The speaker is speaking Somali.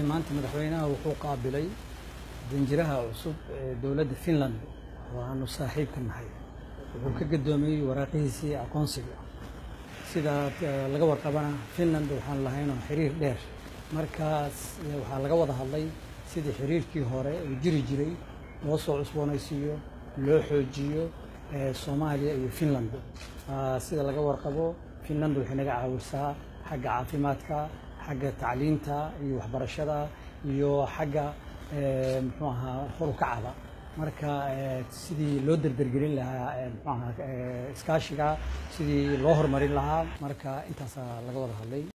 maanta madaxweynaha wuxuu qaabilay danjiraha cusub ee dowladda finland oo aanu saaxiibka nahay wuxuu ka gadoomiyey waraaqihiisii aqoonsiga sida laga warqabana finland waxaan lahaynoo xiriir dheer markaas waxaa laga wada hadlay sidii xiriirkii hore uu jiri jiray loo soo cusboonaysiiyo loo xoojiyo soomaaliya iyo finland sida laga warqabo finland waxay naga caawisaa xagga caafimaadka xagga tacliinta iyo waxbarashada iyo xagga muxuu ahaa horukacada marka sidii loo derdergelin lahaa muxuu ahaa iskaashiga sidii loo horumarin lahaa marka intaasaa laga wada hadlay